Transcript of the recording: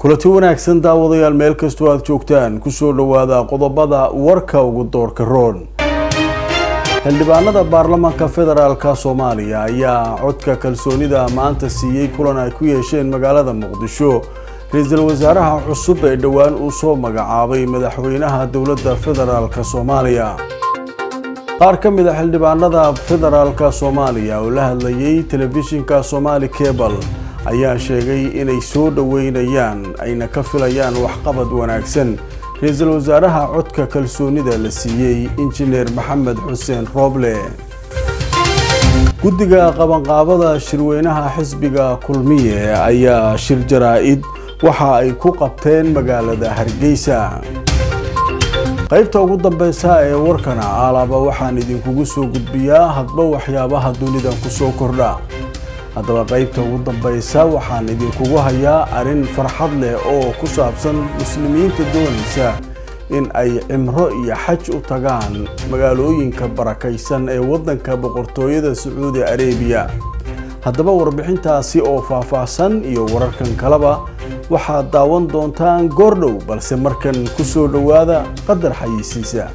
kulanti wanaagsan daawadayaal meel kastoo aad joogtaan kusoo dhowaada qodobada warka ugu doorka roon xildhibaanada baarlamaanka federaalka soomaaliya ayaa codka kalsoonida maanta siiyey kulan ay ku yeesheen magaalada muqdisho ra-iisul wasaaraha cusub ee dhowaan uu soo magacaabay madaxweynaha dowladda federaalk soomaaliya qaar ka mid a xildhibaanada federaalka soomaaliya oo la hadlayay telefishinka somaali cebal ayaa sheegay inay soo dhoweynayaan ayna ka filayaan waxqabad wanaagsan ra-iisul wasaaraha codka kalsoonida la siiyey injineer maxamed xuseen rooble guddiga qabanqaabada shirweynaha xisbiga kulmiye ayaa shir jaraa-id waxa ay ku qabteen magaalada hargeysa qaybta ugu dambeysa ee warkana alaaba waxaan idinkugu soo gudbiyaa hadba waxyaabaha dunidan kusoo kordha haddaba qaybta ugu dambeysa waxaan idinkugu hayaa arrin farxad leh oo ku saabsan muslimiinta doonaysa in ay cimro iyo xaj u tagaan magaalooyinka barakaysan ee waddanka boqortooyada sacuudi areebiya haddaba warbixintaasi oo faahfaahsan iyo wararkan kaleba waxaad daawan doontaan goordhow balse markan ku soo dhowaada qadar xayeysiisa